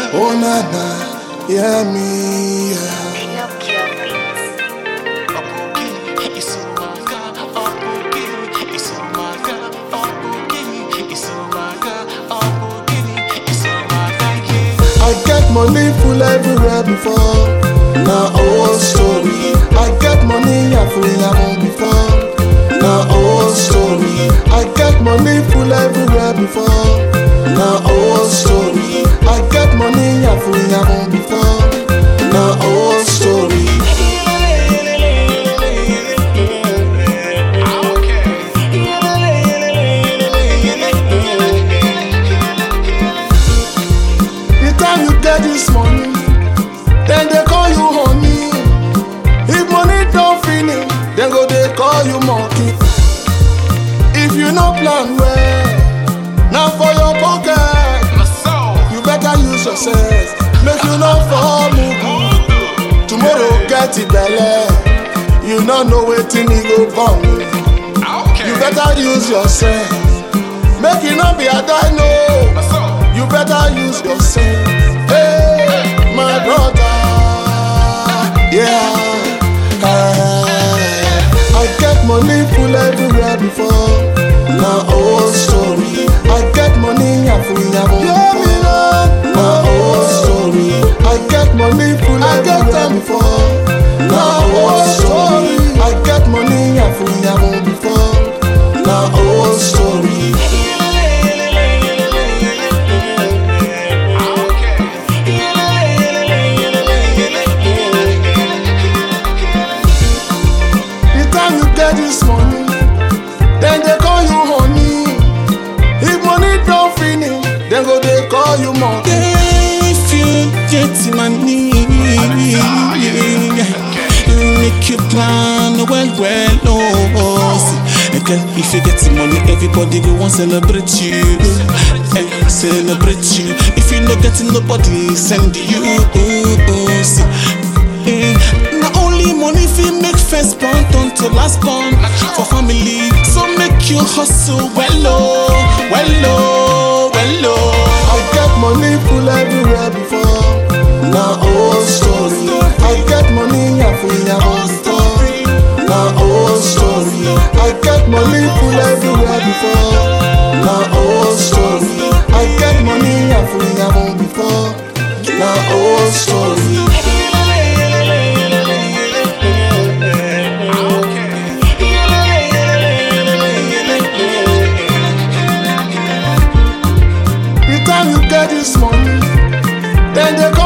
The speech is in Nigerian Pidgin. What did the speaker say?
Oh na na, yeah me, yeah. Pinocchio Beats. I get money full everywhere before. Now old story. I get money I free am before. Now old story. I get money full everywhere before. Now old story. I get money I free am before. Now old story. The time you get this money, then they call you honey. If money don't finish, then go they call you monkey. If you no plan well, now for your pocket, you better use your sense. Make you not fall mugu. Tomorrow get it belle. You no know wetin e go born. You better use your sense. Make you not be a dino. You better use your sense. Hey, my brother. Yeah. Hey. I get money full everywhere before. Now old story. I get money I free am before. Now old story. I get money full everywhere before. Now old story. I get money I free am before. Now old story. The time you get this money, then they call you honey. If money don't finish, then go they call you monkey. If you get money, make you plan well, well, oh. see. And then if you get money, everybody go want celebrate you, eh, celebrate you. If you not getting nobody, send you. Oh, see. Eh, not only money fi make first born turn to last born for family, so make you hustle well, oh, well, oh, well, oh. I get money full everywhere before. Now old story. I get money I free am before. Now old story. I get money full everywhere before. Now old story. I get money I free am before. Now old story. The time you get this money, then they